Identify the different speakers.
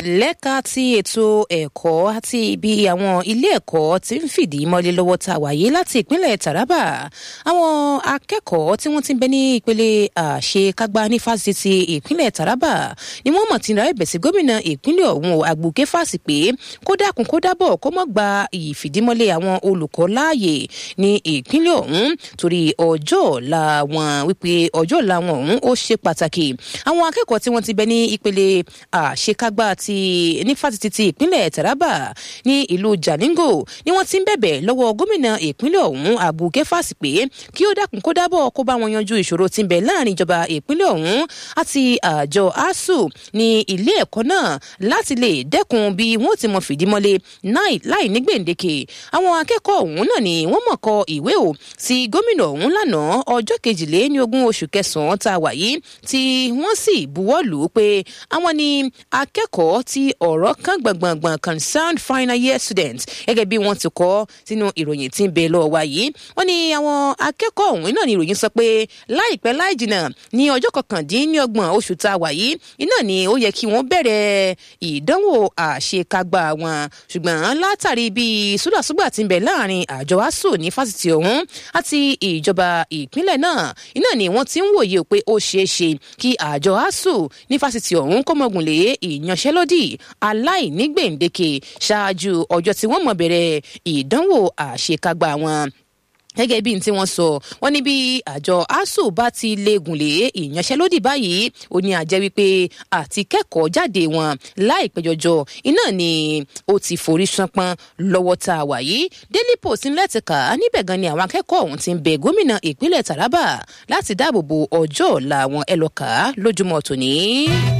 Speaker 1: lẹ́ka ti ètò ẹ̀kọ́ àti ibi àwọn ilé ẹ̀kọ́ ti ń fìdí mọ́lé lọ́wọ́ tá a wáyé láti ìpínlẹ̀ taraba àwọn akẹ́kọ̀ọ́ tí wọ́n ti ń bẹ ní ìpele àṣekágbá ní fásitì ìpínlẹ̀ taraba ni wọ́n mọ̀ tí ń ra ẹ̀bẹ̀ sí gómìnà ìpínlẹ̀ ọ̀hún àgbùké fásì pé kó dákun kó dábọ̀ kó mọ́ gba ìfìdímọ́lé àwọn olùkọ́ láàyè ní ìpínlẹ̀ ọ̀hún torí ọjọ́ ọ̀la wọn wípé ọjọ́ ọ̀la wọn ọ̀hún ó ṣe pàtàkì àwọn akẹ́kọ̀ọ́ tí wọ́n ti bẹ ní ìpele àṣekágbá ti ní fásitì ti ìpínlẹ̀ taraba ní ìlú jalingo ni wọ́n ti ń bẹ̀bẹ̀ lọ́wọ́ gómìnà ìpínlẹ̀ ọ̀hún àbùké fásì pé kí ó dákun kó dábọ̀ kó bá wọn yanjú ìṣòro tí ń bẹ láàrin ìjọba ìpínlẹ̀ ọ̀hún àti àjọ asuu ní ilé ẹ̀kọ́ náà láti lè dẹ́kun bí wọ́n ti mọ fìdímọ́lé láì ní gbèǹdéke àwọn akẹ́kọ̀ọ́ ọ̀hún náà ni wọ́n mọ̀ kọ ìwé o sí gómìnà ọ̀hún lánàá ọjọ́ kejìlé ní ogún oṣù kẹsàn-án tá a wà yìí tí wọ́n sì buwọ́ lù ú pé àwọn ni akẹ́kọ̀ọ́ tí ọ̀rọ̀ kan gbọ̀ngbọ̀ngbọ̀n concerned final year students gẹ́gẹ́ bí wọ́n ti kọ́ sínú ìròyìn tí ń bẹ lọ́wọ́ wa yìí wọ́n ní àwọn akẹ́kọ̀ọ́ ọ̀hún náà ni ìròyìn sọ pé láìpẹ́ láì jìnnà ní ọjọ́ kọkàndínlọ́gbọ̀n oṣù tá a wà yìí iná ni ó yẹ kí wọ́n bẹ̀rẹ̀ ìdánwò àṣekágbá wọn ṣùgbọ́n látàrí bí súdàsúgbà ti ń bẹ láàrin àjọ asuu ní fásitì ọ̀hún àti ìjọba ìpínlẹ̀ náà iná ni wọ́n ti ń wòye pé ó ṣeé ṣe kí àjọ asuu ní fásitì ọ̀hún kó mọ̀gùn lé ìyanṣẹ́lódì aláìnígbèǹdéke ṣáájú ọjọ́ tí wọ́n mọ̀ bẹ̀rẹ̀ ìdánwò àṣekágbá wọn gẹ́gẹ́ bí n tí wọ́n sọ wọ́n ní bí àjọ asuu bá ti léegun lé ìyanṣẹ́lódì báyìí ó ní àjẹ́ wípé àti kẹ́kọ̀ọ́ jáde wọn láìpẹ́ jọjọ iná ni ó ti forí ṣánpọ́n lọ́wọ́ tá a wà yìí daily post ńlẹ̀ ti kà á níbẹ̀ gan ni àwọn akẹ́kọ̀ọ́ ọ̀hún ti ń bẹ gómìnà ìpínlẹ̀ taraba láti dáàbò bo ọjọ́ ọ̀la àwọn ẹlọ́kà lójúmọ́ tòní.